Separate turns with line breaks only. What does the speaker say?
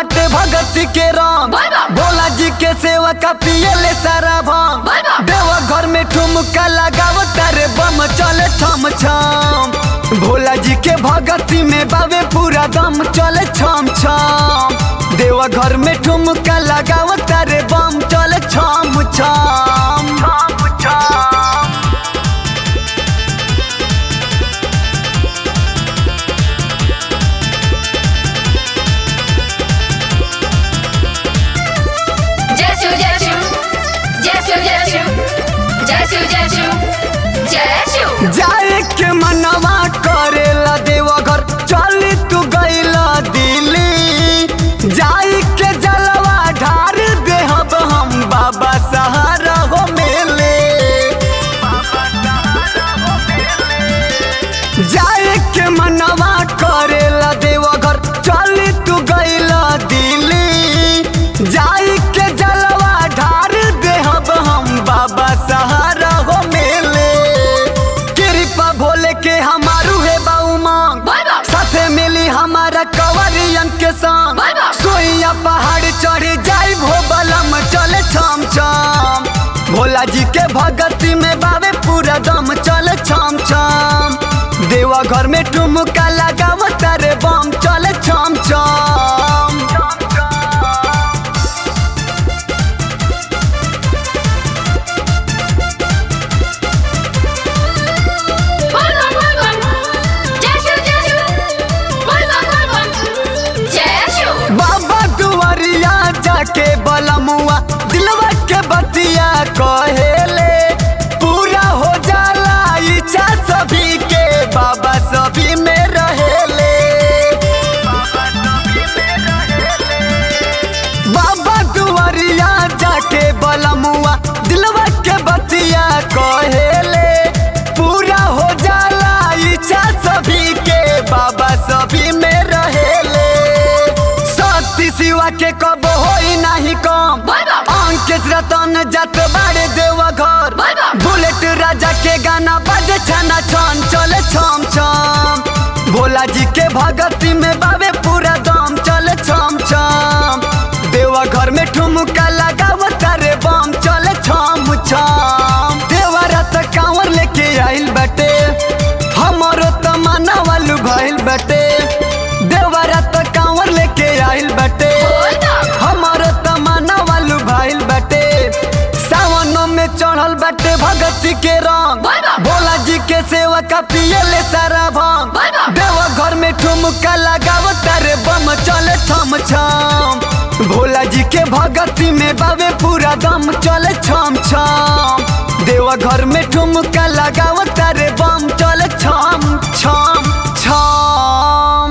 बाटे भगत के राम
बोल बम।
भोला जी के सेवा का पियले सारा भाम
बोल बम।
देवा घर में ठुमका लगाव तारे बम चले छम छम भोला जी के भगती में बावे पूरा दम चले छम छम देवा घर में ठुमका लगाव तारे बम चले छम छम छम छम
जय शिव जय शिव जय शिव जय शिव जय शिव जय शिव जय शिव
जाए के मनवा करेला देवा घर चल तू गईला दिल्ली जाए के जलवा ढार देहब हम बाबा सहारा हो मेले जाए के मनवा करेला देवा घर चल तू गईला दिल्ली जाए के जलवा ढार देहब हम बाबा सहारा हो मेले कृपा भोले के हमारू है बाऊ मांग
बोल बम।
साथे मिली हमारा कवरियन के संग
बोल बम।
सोइया पहाड़ चढ़ जाई भो बलम चले छम छम भोला जी के भगती में बावे पूरा दम चले छम छम देवा घर में ठुमका लगाव तारे बम चले छम छम
बोल बम बोल बम जय शिव जय शिव बोल बम बोल बम जय शिव
बाबा दुआरिया जाके बलमुआ दिलवा के बतिया कहेले पूरा हो जाला इच्छा सभी के बाबा सभी में रहेले बाबा दुआरिया जाके बलमुआ दिलवा के बतिया कहेले पूरा हो जाला इच्छा सभी के बाबा सभी में रहेले सती सिवा के कब होई नाही कम
बोल बम।
अंकित रतन जात बाड़े देवा घर
बोल बम।
बुलेट राजा के गाना बजे छना छन चले छम छम भोला जी के भगती में बाबे पूरा दम चले छम छम देवा घर में ठुमका लगाव तारे बम चले छम छम देवा रात कांवर लेके आइल बटे हमारो तमन्ना वालू भइल बटे देवा रात कांवर लेके आइल बटे
बोल बम।
हमारो तमन्ना वालू भइल बटे सावन में चढ़ल बटे भगत के रंग
बोल बम।
भोला जी के सेवा का पियले सारा भंग
बोल बम।
देवा घर में ठुमका लगाव तारे बम चले छम छम भोला जी के भगती में बावे पूरा दम चले छम छम देवा घर में ठुमका लगाव तारे बम चले छम छम छम